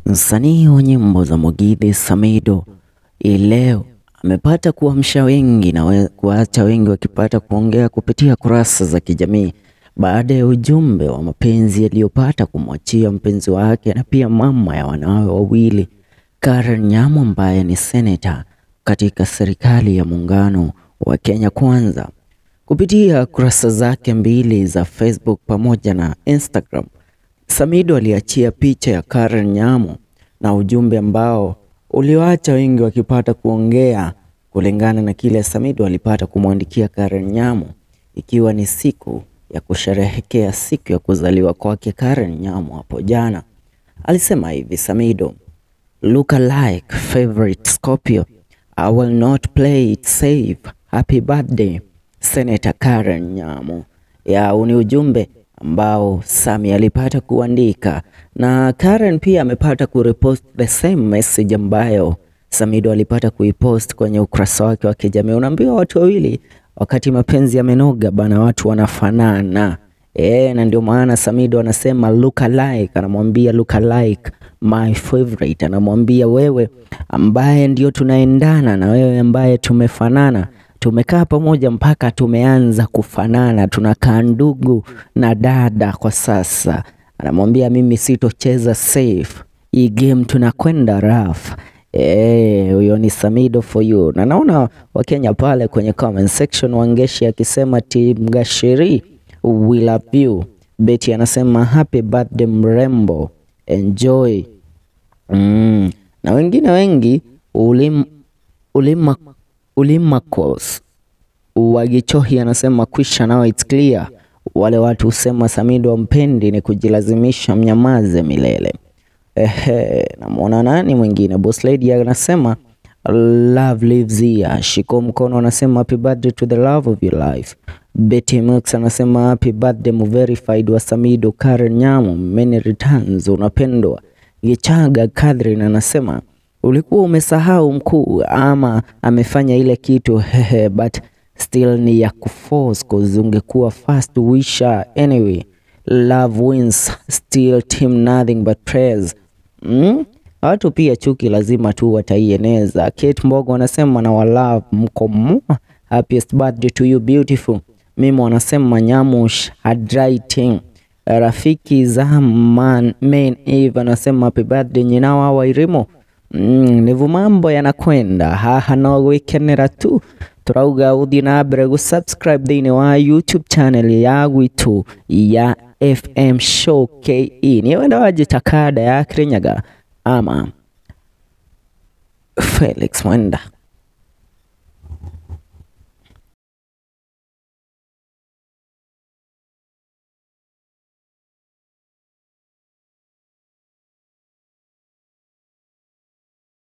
Msanii wa nyimbo za Mugithi Samido hii leo amepata kuamsha wengi na we, kuacha wengi wakipata kuongea kupitia kurasa za kijamii baada ya ujumbe wa mapenzi aliyopata kumwachia mpenzi wake na pia mama ya wanawe wawili Karen Nyamu ambaye ni seneta katika serikali ya muungano wa Kenya Kwanza. Kupitia kurasa zake mbili za Facebook pamoja na Instagram, Samido aliachia picha ya Karen Nyamu na ujumbe ambao ulioacha wengi wakipata kuongea kulingana na kile Samido alipata kumwandikia Karen Nyamu, ikiwa ni siku ya kusherehekea siku ya kuzaliwa kwake Karen Nyamu hapo jana. Alisema hivi Samido, look alike favorite Scorpio I will not play it safe happy birthday Senator Karen Nyamu. Ya ni ujumbe ambao Sami alipata kuandika na Karen pia amepata kurepost the same message ambayo Samido alipata kuipost kwenye ukurasa wake wa kijamii. Unaambiwa watu wawili wakati mapenzi yamenoga bana, watu wanafanana e, na ndio maana Samido anasema look alike, anamwambia look alike my favorite, anamwambia wewe ambaye ndio tunaendana na wewe ambaye tumefanana tumekaa pamoja mpaka tumeanza kufanana, tunakaa ndugu na dada kwa sasa. Anamwambia mimi sitocheza safe, hii game tunakwenda rough. Eh, huyo ni Samido for you. Na naona Wakenya pale kwenye comment section Wangeshi akisema Team Gashiri we love you. Betty anasema happy birthday mrembo, enjoy. Mm. Na wengine wengi ulim, ulima Ulimakos Wagichohi anasema kwisha nao it's clear. Wale watu husema Samido wampendi ni kujilazimisha mnyamaze milele. Ehe, namwona nani mwingine? Boss Lady anasema love lives here. Shiko mkono anasema happy birthday to the love of your life. Betty Mux anasema happy birthday verified wa Samido Karen Nyamu, many returns, unapendwa. Gichaga Catherine anasema ulikuwa umesahau mkuu, ama amefanya ile kitu hehe, but still ni ya kuforce cause ungekuwa fast wisher anyway. Love wins still team nothing but prayers. Mm? Watu pia chuki lazima tu wataieneza. Kate Mbogo anasema na walove mko mwa happiest birthday to you beautiful. Mimi wanasema Nyamush handwriting. Rafiki za man main Eve anasema happy birthday nyinawa wairimo Mm, nivu mambo yanakwenda haha no gwikenera tu turauga uthii na mbere gusubscribe thiini wa youtube channel ya gwitu ya fm show ke ni wenda wajita kada ya kirinyaga ama felix mwenda